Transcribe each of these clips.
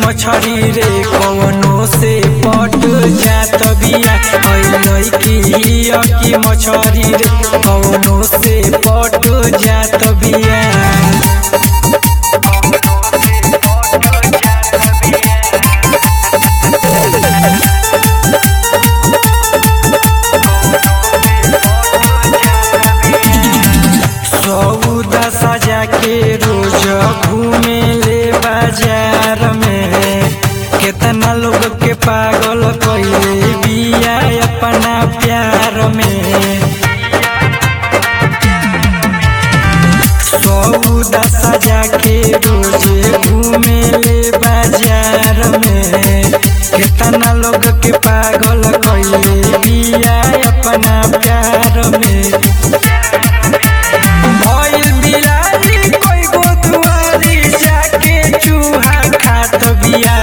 मछरी रे कवनो से पट जात बिया ऐ की हिया की मछरी रे कवनो से पट जात बिया सौदा सजा के रोज घूमे ले बाजार में केतना लोग के पागल कइले बिया अपना प्यार में सौदा सजा के रोज घूमे ले बाजार में केतना लोग के पागल कइले बिया अपना प्यार में भइल बिलारी कोई गो दुआरी जाके चूहा खात बिया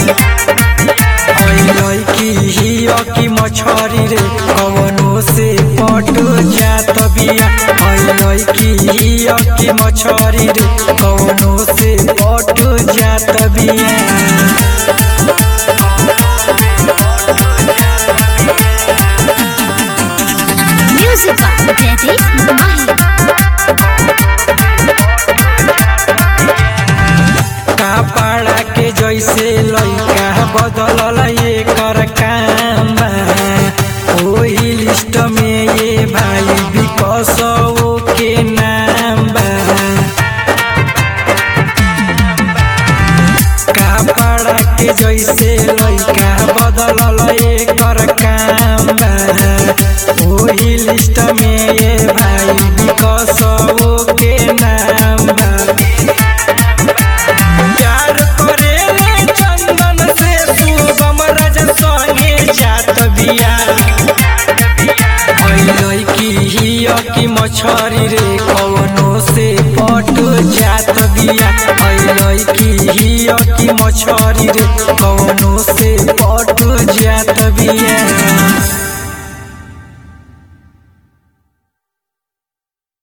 ओइ की हिया की मछरी रे कवनो से पट जात बिया ओइ की हिया की मछरी रे कवनो से पट जात बिया Music by Jaideep Mahi. कपड़ा के जैसे लइका बदलल एकर काम बा। ओही लिस्ट में ये भाई विकसो के नाम बा कपड़ा के जैसे लइका बदलल एकर काम बा ओही लिस्ट में ये भाई विकसो के नाम बा प्यार करेले चंदन से शुभम रज संगे जात बिया ऐ की हिया की मछरी रे कवनो से पट जात बिया ऐ की हिया की मछरी रे कवनो से पट जात बिया